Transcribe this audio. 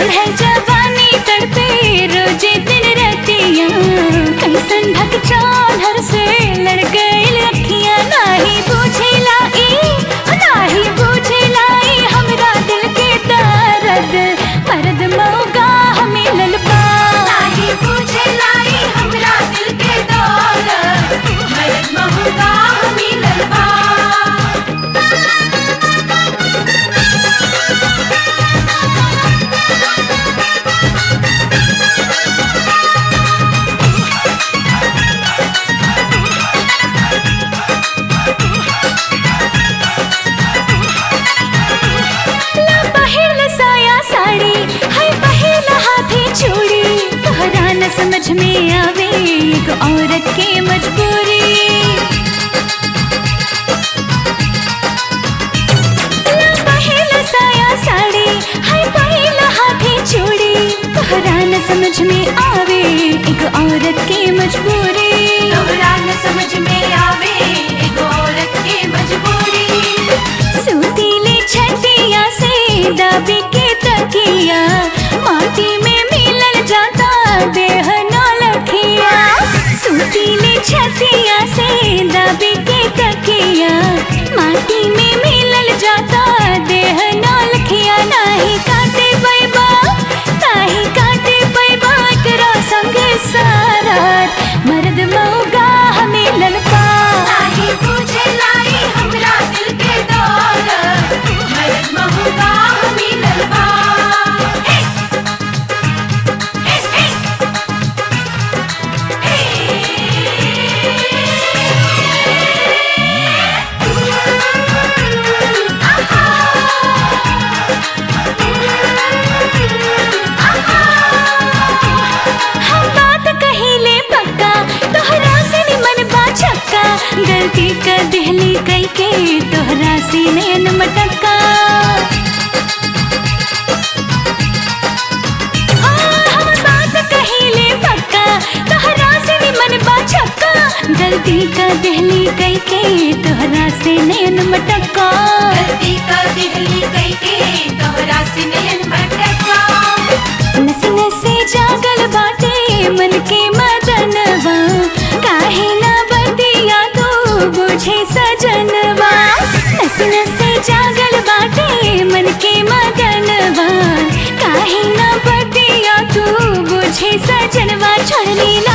चढ़ल जवानी तड़पे रोजे दिन रतिया कैसन ढक चाधर से लड़ गईल अखियां नाही बुझे लाई नाही बुझे लाई हमरा दिल के दर्द मर्द मौगा हमें ललपा नाही बुझे लाई हमरा दिल के दौलत मर्द महंगा मिलल बा ला पहिल साया साड़ी है पहिल हाथे चूड़ी तोहरा न समझ में आवे एक औरत के मजबूरी ला पहिल साया साड़ी है पहिल हाथे चूड़ी तोहरा न समझ में आवे एक औरत के मजबूरी तोहरा न समझ में आवे एगो औरत के मजबूरी सुतीली छटिया से दबी के तकिया माटी में मिलल जाता देह नौ लखिया सुतीली छटिया से दबी के तकिया माटी में मिलल जाता देह नौ लखिया नाही काटे पैबा नाही काटे पैबा एकरा संगे सारात मर्द मौगा हमें ललपा नाही बुझे लाई हमरा दिल के दौलत मर्द महंगा मिलल बा हे हे हे हम बात कहिले पक्का तोहरा से निमन बा छक्का गलती कर दिहली कई के तोहरा से नैन मटक्का हाँ, हम बात कहिले पक्का तोहरा से निमन बा छक्का गलती कर दिहली कई के तोहरा से नैन मटक्का गलती का दिहली कई के तोहरा से नयन भटका नस नसे जागल बाटे मन के मदनवा काहे ना बतिया तू बुझे सजनवा नस नसे जागल बाटे मन के मदनवा काहे ना बतिया तू बुझे सजनवा छोड़नी